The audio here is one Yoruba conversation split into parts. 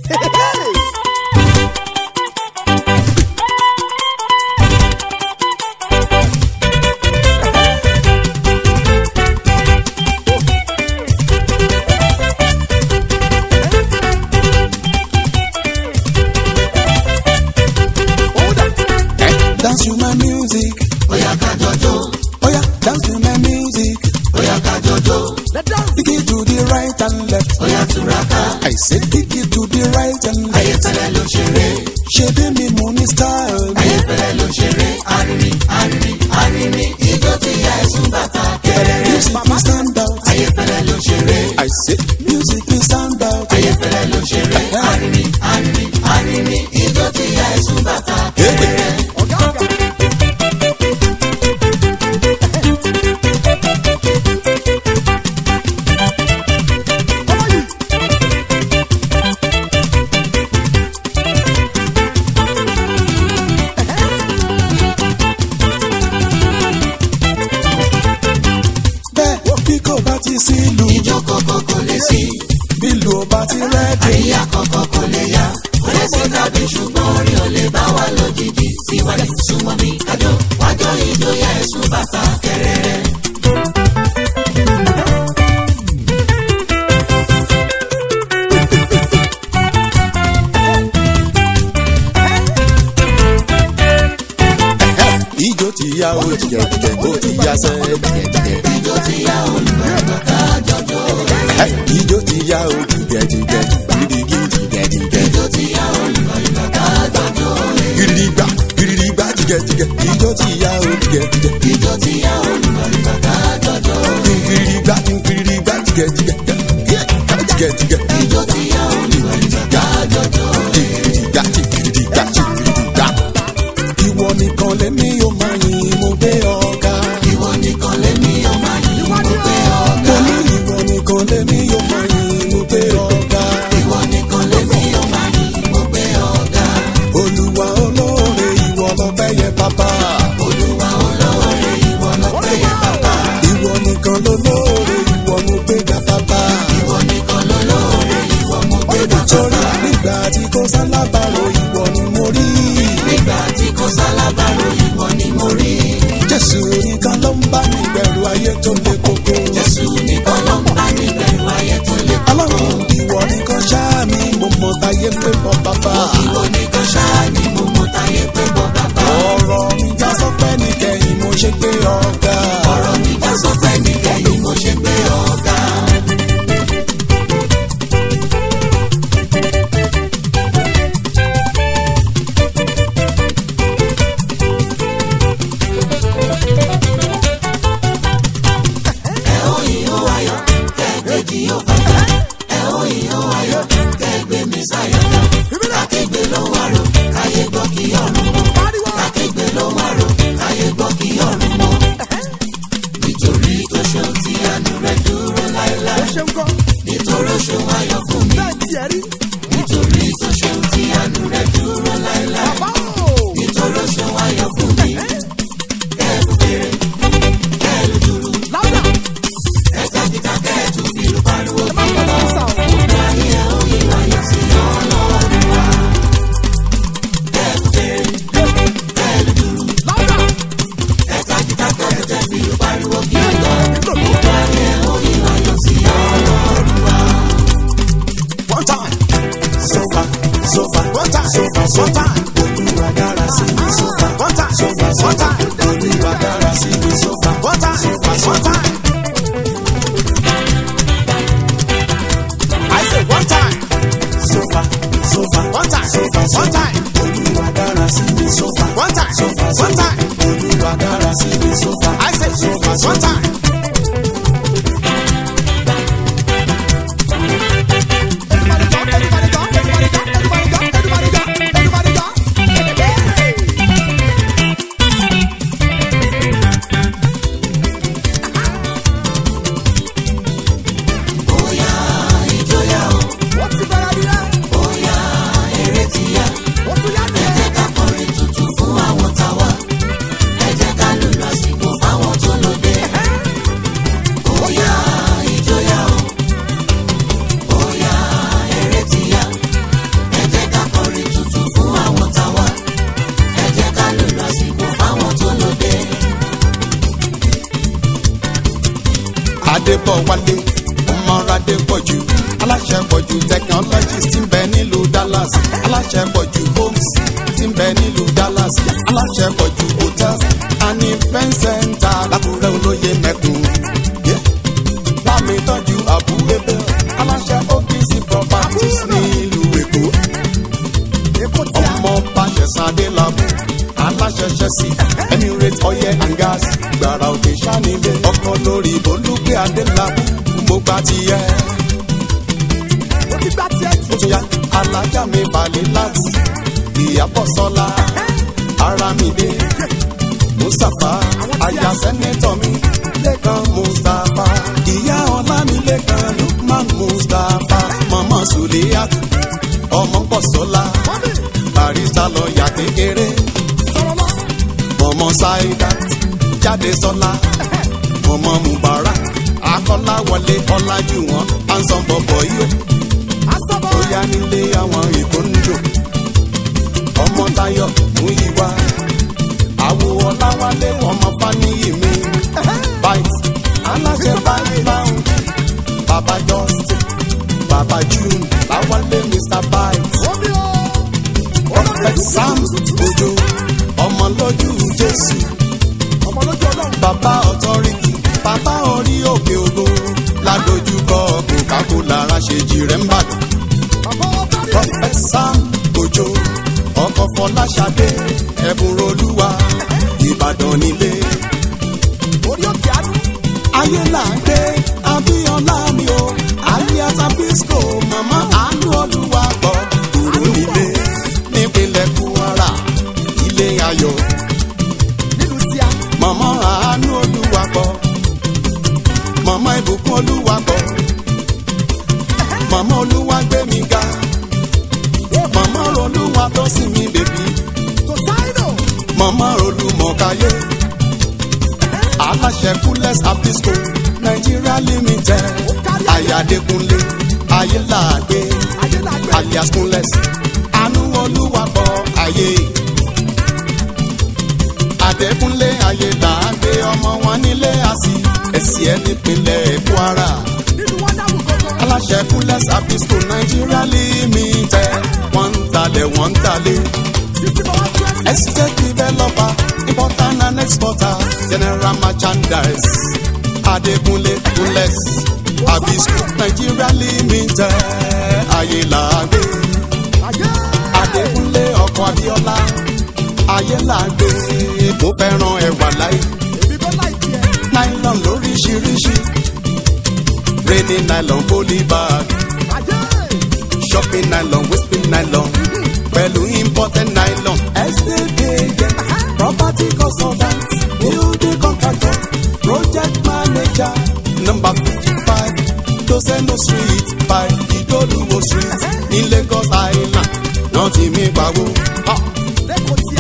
Dance to my music. Bóyá ká jọjó, Oh yeah, dance to my music. bóyá ká jọjó, Kick it to the right and left. bóyá túraká. I said kick it to the right and left. Ayéfẹ́lẹ́ ló ṣeré, Ṣé bí mi mú ní style? ayéfẹ́lẹ́ ló ṣeré. Arìnrìn, arìnrin, arìnrìn, ijó ti ya ẹ̀sùn bàtà kẹrẹrẹ. Music will stand out. Ayéfẹ́lẹ́ ló ṣeré, I said music will stand out. ayéfẹ́lẹ́ ló ṣeré. Arìnrìn, arìnrìn, arìnrìn, ijó ti ya ẹ̀sùn bàtà kẹrẹrẹ. Bẹ́ẹ̀ bí kò bá ti sí ìlú, Ijó kọ̀kọ̀ kò lè sí, bí ìlú ò bá ti rẹ́dì. àríyá kọ̀kọ̀ kò lè yá. Kò lè sí tàbí ṣùgbọ́n orin ò lè bá wa lójijì. Síwájú súnmọ́ mi kájọ, wájọ ijó ya ẹ̀sùn bàtà kẹrẹrẹ. Ijó ti ya o jìgẹ̀ jìgẹ̀, ó ti ya sẹ́ jìgẹ̀ jìgẹ̀. Ijó ti ya olùgbàgbọ́ ká jọjọ. Ijó ti ya o jìgẹ̀ jìgẹ̀, gidigidi jìgẹ̀ jìgẹ̀. Ijó ti ya olùgbàgbọ́ ká jọjọ. Gidigba gidigba jìgẹ̀ jìgẹ̀, ijó ti ya o jìgẹ̀ jìgẹ̀. Ijó ti ya olùgbàgbọ́ ká jọjọ. Gidigba gidigba jìgẹ̀ jìgẹ̀, jìgẹ̀ jìgẹ̀. Ijó ti ya olùgbàgbọ́ ká jọjọ. Gidigba gidigba gidigba. Ìwọ nìkan lèmi yóò máa yin mo gbé ọ̀gá. Ìwọ nìkan lèmi ọmọ yìí mo gbé ọ̀gá. Mo ní ìwọ nìkan lèmi yóò máa yin mo gbé ọ̀gá. Ìwọ nìkan lèmi ọmọ yìí mo gbé ọ̀gá. Olúwa olóore ìwọ lọ́pẹ́ yẹ bàbá. Olúwa olóore ìwọ lọ́pẹ́ yẹ bàbá. Ìwọ nìkan lolóore ìwọ mo gbé ga bàbá. Ìwọ nìkan lolóore ìwọ mo gbé bàbá. Torí nígbà tí kò sálábàárò ìwọ ni mo rí. Nígbà tí kò sálábàárò ìwọ ni mo rí. Jésù nìkan ló ń bá mi bẹ̀rù ayé tó le koko. Jésù nìkan ló ń bá mi bẹ̀rù ayé tó lé koko. Ọlọ́run ìwọ nìkan ṣáá mi mo mọ táyé pé bọ́ bàbá. Ìwọ nìkan ṣáá ni mo mọ táyé pé bọ́ bàbá. Ọ̀rọ̀ mi já sọ́pẹ́ nìkẹyìn mo ṣe pé ọ̀gá. Ọ̀rọ̀ mi já sọ́pẹ́ nìkẹyìn mo ṣe gbé ọ̀gá. Ẹ ó ìhó ayọ̀, kẹ́gbẹ́jì yóò fàjà. Ẹ ó ìhó ayọ̀, kẹ́gbẹ́ mi sáyọ̀ jà. Kàkégbé ló wà rò, káyé gbọ́ kí ọ̀run mọ́. Kàkégbé ló wà rò, káyé gbọ́ kí ọ̀run mọ́. Nítorí tó ṣeun tí àánú rẹ̀ dúró láéláé. Nítorí ó ṣeun ayọ̀ fún mi. Nítorí tó ṣeun tí àánú rẹ̀ dúró láéláé. Nítorí ó ṣeun ayọ̀ fún mi. Kẹ́ẹ̀bù fèrè, kẹ́ẹ̀lù dúró. Ẹ̀ka kíkà kẹ́ẹ̀tù fìlú pariwo kí lọ. Gbogbo ayé ẹ̀ ó yí ayọ̀ sí ọlọ́run wa. Kẹ́ẹ̀bù fèrè, kẹ́ẹ̀lù dúró. Ẹ̀ka kíkà kẹ́ẹ̀tù fìlú pariwo kí lọ. Gbogbo ayé ẹ̀ ó yí ayọ̀ sí ọlọ́run wa. One time. So far, so far, one time, so far, so time. Olúwa dára sí mi so far. One time, so far, so time. Olúwa dára sí mi so far. One time, so far, so time. I say one time. So far, so far, one time, so far, so time. Olúwa dára sí mi so far. One time, so far, so time. Olúwa dára sí mi so far. I say so far, so time. Bóyá ìjọyà o, bóyá eré ti yá. Ẹ jẹ́ ká kọrin tuntun fún àwọn táwa. Ẹ jẹ́ ká lùlù àsìkò fáwọn tó lóde. adébọ̀wálé ọmọradé pọ̀jù aláṣẹ pọ̀jù technologies ti ń bẹ nílùú dallas aláṣẹ pọ̀jù homes ti ń bẹ nílùú dallas aláṣẹ pọ̀jù hotels and event center lákùrẹ́ olóye mẹ́kùn. Yeah. bámi tọ́jú àbúrẹ́bẹ̀ aláṣẹ opc properties nílùú èkó ọmọ bàṣẹ̀sán adélábù aláṣẹṣẹ sí emirate oil and gas gbàrà òkè sanilé ọkọ lórí olùgbé adélábù mo gbà tiẹ̀ ó ti gbá tiẹ̀ jù. ó tún yá alájà mi balẹ̀ láti ìyàbọ̀ sọ́la aramide mustapha aya sẹ́nẹ́tọ̀ mi lẹ́kan mustapha ìyá ọlámilẹ́kan lukman mustapha mama suliyat ọmọ pọ̀sọ́lá mọ́mí barista lọ́ọ̀yà kékeré sọ̀rọ̀ lọ. mọ̀mọ́ saidat jáde sọ́lá mọ̀mọ́ mubarak akọ́láwọlé ọlájúwọ̀n ansan bọ̀bọ̀ yìí asọ́bọ̀ ó yá nílé àwọn ìkóńjò ọmọ tayo mú ìwà àwo ọláwálé ọmọ fáníyì mi bite aláṣẹ báyìí láwùn bàbá justin bàbá june láwálé mr bite omi o. prophet sam ojo ọmọ lójú jésù ọmọ lójú ọlọ́run. bàbá authority bàbá orí òkè ògo ládojúkọ coca-cola ráṣejì rẹ̀ ń bàdàn. bàbá ọba rí. prophet sam ojo ọkọ fọláṣadé ẹbùn olúwa ìbàdàn nílé orí òkè àánú. ayé là ń gbé abíọ́lá mi o alias abisco mama àánú olúwa gbọ́ kúrò nílé nípínlẹ̀ kwara ilé ayọ̀ nílùú tíá. mama àánú olúwa gbọ́ mama ìbùkún olúwa gbọ́ mama olúwa gbé mi ga mama olúwa tó sì mi bèbí tó sáínù. mama olùmọ̀káyé aláṣẹ kúlẹ̀s abisco nigeria limited ayadekunle ayélàgbé ayélujára. alias kúnlẹ̀s àánú olúwapọ̀ ayé adékúnlé ayélàgbé ọmọ wọn nílé àsì ẹ̀sì ẹ̀ nípínlẹ̀ kwara nínú wọn dáhùn gbogbo. aláṣẹ kúlẹ̀s abisco nigeria limited wọ́n ń talẹ̀ wọ́n ń talẹ̀. fifty for one twenty. Estate developer, importer and exporter, general merchandise. Adekunle Kunles, Abisco Nigeria Limited, Ayélàgbé. ayé. Adekunle ọkọ̀ Abíọ́lá, Ayélàgbé. Mo fẹ́ràn ẹ̀wà láì, èmi bọ́ láì tiẹ̀. nylon lóríṣiríṣi. Rainy nylon polybag, ayé. shopping nylon, whipping nylon. Pẹ̀lú imported nylon. Estate agent, property consultant, building contractor, project manager. Number fifty-five, Dosendo street by Idoluwo street ní Lagos Island. Náà ti mi pawó. Ah, lẹ́kọ̀ọ́ tíá.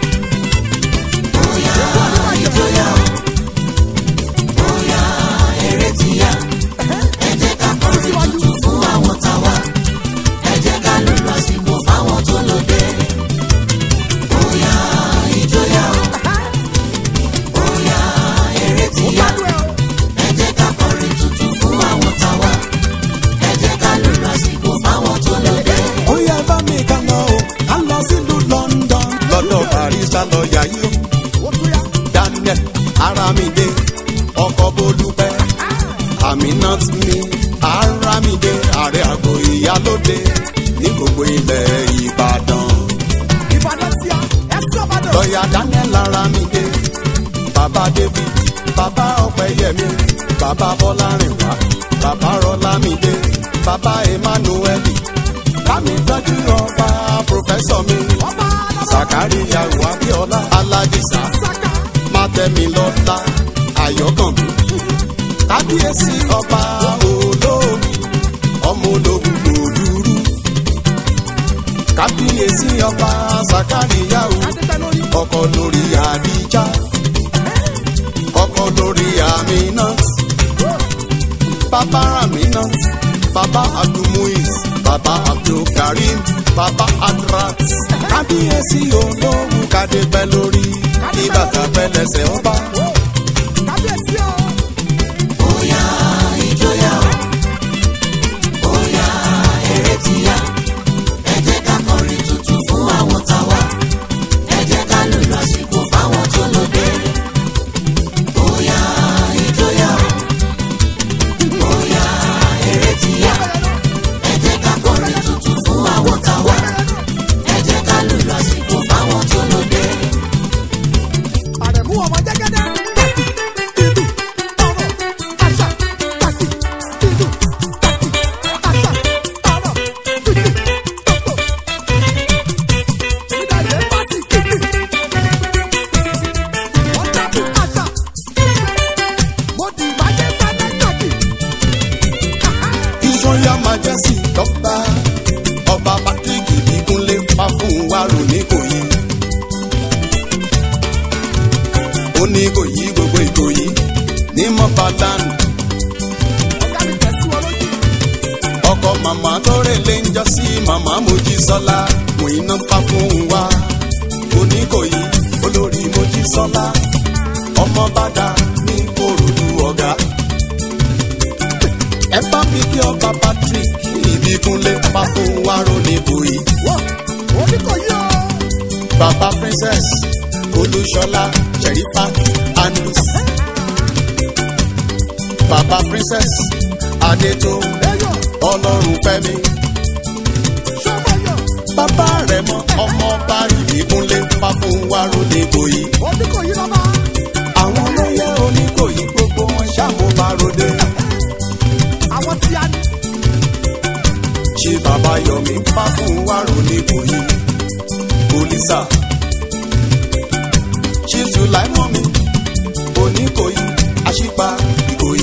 bóyá ìjọyà o bóyá eré ti yá ẹ jẹ́ ká kọrin tuntun fún àwọn táwa ẹ jẹ́ ká lù lásìkò fáwọn tó lóde bóyá ìjọyà o bóyá eré ti ó yá gbádùn ẹ o. ẹ jẹ́ ká kọrin tuntun fún àwọn táwa ẹ jẹ́ ká lù lásìkò fáwọn tó lóde. Ó yẹ bá mi ká lọ o, ká lọ sílùú London. Lọ́dọ̀ barista lọ́ọ̀yà yìí o. ó tún yá. Daniel Aramide ọkọ̀ Bolúpẹ́ Aminat mi Aramide ààrẹ àgọ́ ìyálóde ní gbogbo ilẹ̀ Ìbàdàn. ìbàdàn tíá. ẹ sọ́bàdàn. Lọ́ọ̀yà Daniel Aramide bàbá David bàbá Ọ̀pẹ́yẹmí bàbá Bọ́lárìnwá bàbá Rọ́lámídé bàbá Emmanuel bámi tọ́jú ọba pòfẹ́sọ̀ mi ọba alábọ̀. Sàkáríyà Abíọ́lá Aládìsá saka. mátẹ́mi lọ́la ayọ̀kànmí kábíyèsí ọba olómi ọmọ ológun òdúrú kábíyèsí ọba sàkáríyàwó adébẹ́ lórí. ọkọ lórí àdíjà ọkọ lórí aminat bàbá aminat bàbá abdulmuiz bàbá abdulkarim bàbá adrat kábíyèsí olóhùn kádébẹ́ lórí kí bàtà pẹ́lẹ́sẹ̀ ọba. kábíyèsí o. bóyá jẹ́sì dọ́gba ọba patrick ìbíkúnlé fa fún wàrò ní kòyí. ó ní kòyí gbogbo ìkòyí ní mọ́bàdàn ọ̀gá mi tẹ̀sí wọn lójú. ọkọ màmá tó rèlé ń jọ sí màmá mojísọ́lá mò iná fa fún wa oníkòyí olórí mojísọ́lá ọmọ bàdà ní korodu ọ̀gá. ẹ bá mi kí ọba patrick ìbíkúnlé fa fún wa roníkòyí wọ́n oníkòyí o. baba princess olúṣọlá sherifa andus baba princess adétò ẹyọ ọlọ́run fẹ́mi. sọ́mọ́yọ̀ bàbá rẹ̀ mọ ọmọọba ìbíkúnlé fáfúnwárò nìkòyí. oníkòyí lọ́ba. àwọn olóyè oníkòyí gbogbo wọn ṣàmúbaròde. àwọn tí a ní. ṣé bàbá yọmí fáfúnwárò nìkòyí. polisa ṣé sùláìmọ́mi oníkòyí àṣìpa ìkòyí.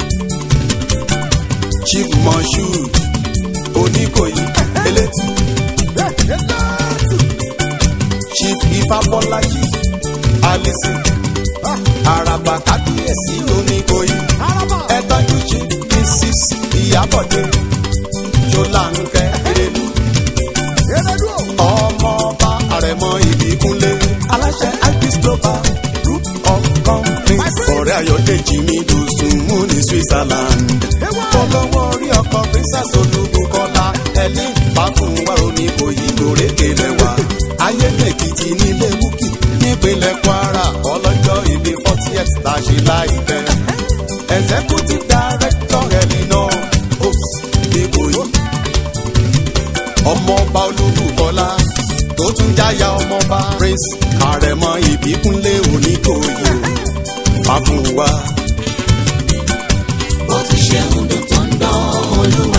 chief moshood oníkòyí elétí. ẹ ẹ lẹ́ẹ̀tù. chief ifábọ́lájì alison àràbà kábíyèsí oníkòyí araba. ẹtọ́jú chief mrs ìyábọ̀dé ṣọláńkẹ́ erelu eredu o. ọmọọba àrẹ̀mọ ìbíkúnlé aláṣẹ ibis global group of companies ọ̀rẹ́ ayọ̀dèjì mi dùsùn mú ní switzerland olówó orí ọkọ̀ princess olúbukọ́lá ẹni fàkùnwá oníkòyí lórèké lẹ́wà ayédèkìtì nílé wúkì nípínlẹ̀ kwara ọlọ́jọ́ ìbí fortieth tá a ṣe láìpẹ́ executive director elinor ops nìkòyí ọmọọba olúbukọ́lá tó tún jáyà ọmọọba prince àrẹ̀mọ ìbíkúnlé oníkòyí fàkùnwá. bó ti ṣe ń dùn tó ń dán olú